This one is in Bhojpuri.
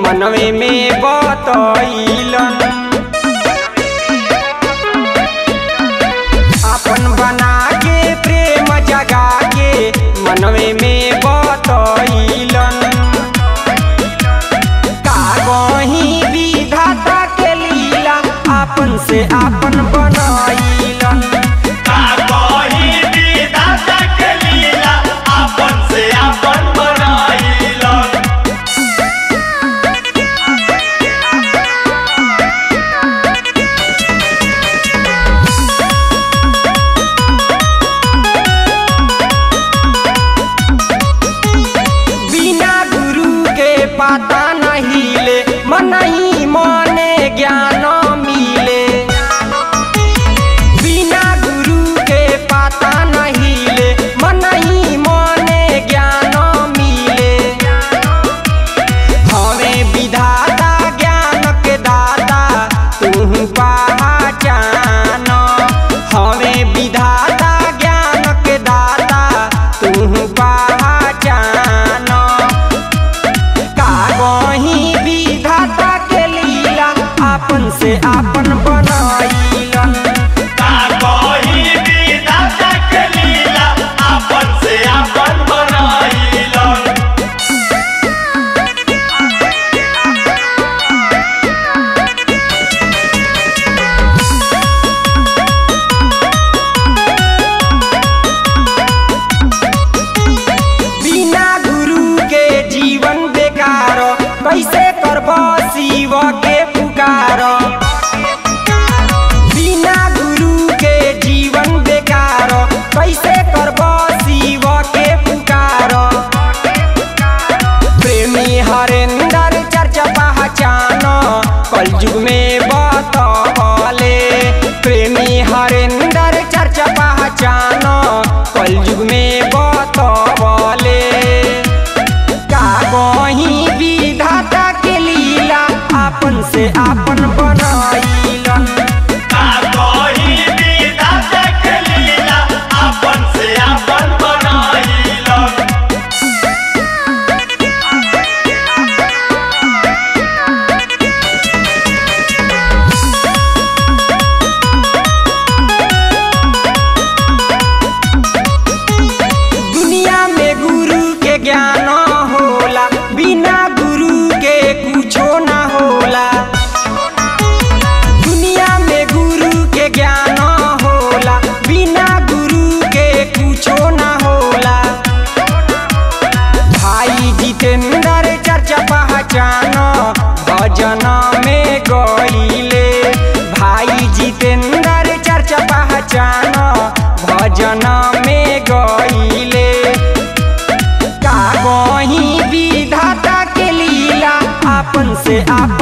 मनवे में बतैलन अपन बना के प्रेम जगा के मनवे में बतैलन का गही विधाता के लीला आपन से आपन बनैलन का कही विधाता के लीला आपन से आपन बनाइलन बिना गुरु के पता नहीं ले मन ही मने ज्ञान मिले बिना गुरु के पता नहीं ले मन ही मने ज्ञान मिले हमें विधाता ज्ञान के दाता तू पहचान हमें विधाता ज्ञान के दाता तू पहचान का गही विधाता के लीला आपन से आपन बनैलन का कही विधाता के लीला आपन से आपन बनाइलन बिना गुरु के जीवन बेकार कैसे करब शिव के पुकार बिना गुरु के जीवन बेकार कैसे करब शिव के पुकार प्रेमी हरेंद्र चर्चा पहचान कलयुग में बतले प्रेमी हरेंद्र चर्चा पहचान कलयुग में बतले का गही विधाता के लीला आपन से आपन बनैलन का कही विधाता के लीला आपन से आपन बनाइलन दुनिया में गुरु के ज्ञान होला बिना गुरु के कुछो ना होला दुनिया में गुरु के ज्ञान होला बिना गुरु के कुछो ना होला भाई जितेंद्र चर्चा पहचान भजन में गईले भाई जितेंद्र चर्चा पहचान भजन में गईले का गही विधाता के लीला आपन से आप